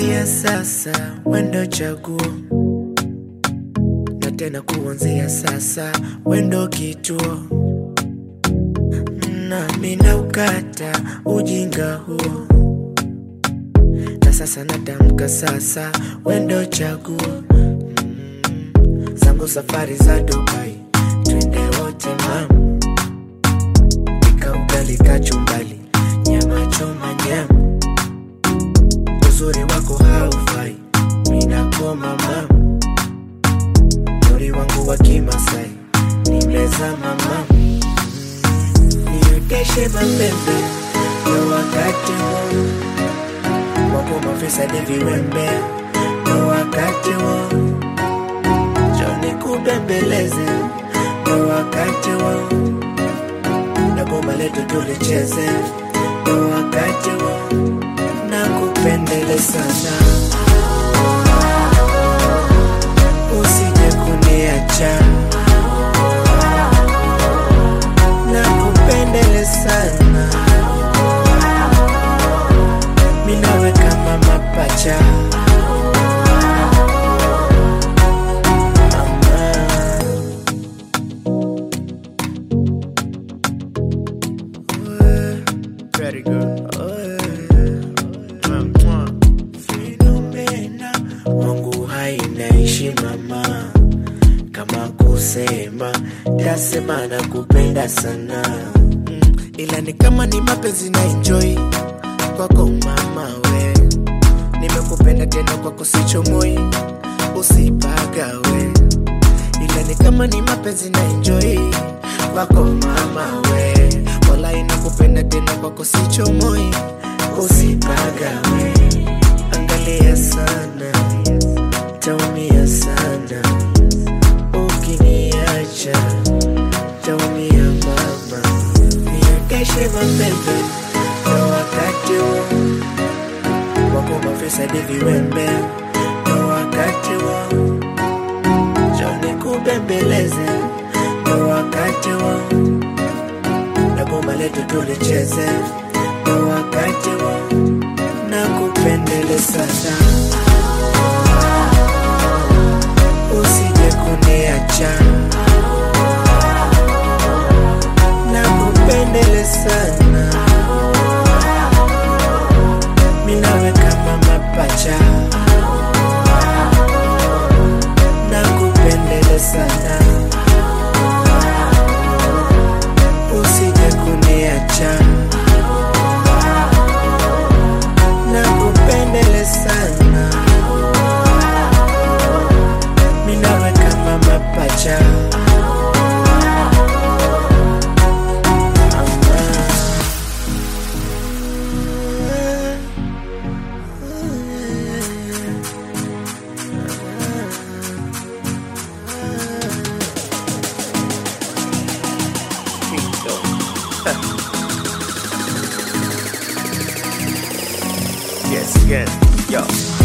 kuanzia sasa wendo chaguo na tena kuanzia sasa wendo kituo nami naukata ujinga huo na sasa natamka sasa wendo chaguo mm, zangu safari za Dubai twende wote mama pika ugali kachumbali nyama choma nyama uzuri wako haufai minakoma mama mori wangu wa kimasai nimezama mama nioteshe mapembe ya wakati huu wako mafisadi viwembe ya wakati huu joni kubembeleze ya wakati huu na bomba letu tulicheze ya wakati huu na kupendele sana usije kuniacha na kupendele sana minawe kama mapacha Mama. Very good. Fenomena wangu hainaishi mama, kama kusema tasema na kupenda sana mm, ila ni kama ni mapenzi na enjoy kwako mama we, nimekupenda tena kwako sichomoi, usipagawe ila ni kama ni mapenzi na enjoy kwako mama we, wala inakupenda tena kwako sichomoi, usipagawe angalia sana, taumia sana ukiniacha, taumia mama, niendeshe mapembe na wakati huu wako mafisadi viwembe na wakati huu joni kubembeleze na wakati huu na bomba letu tulicheze na wakati huu na kupendele sana usije kuniacha na kupendele sana minawe kama mapacha na kupendele sana usije kuniacha na kupendele sana minawe kama mapacha Yes, yes, yo.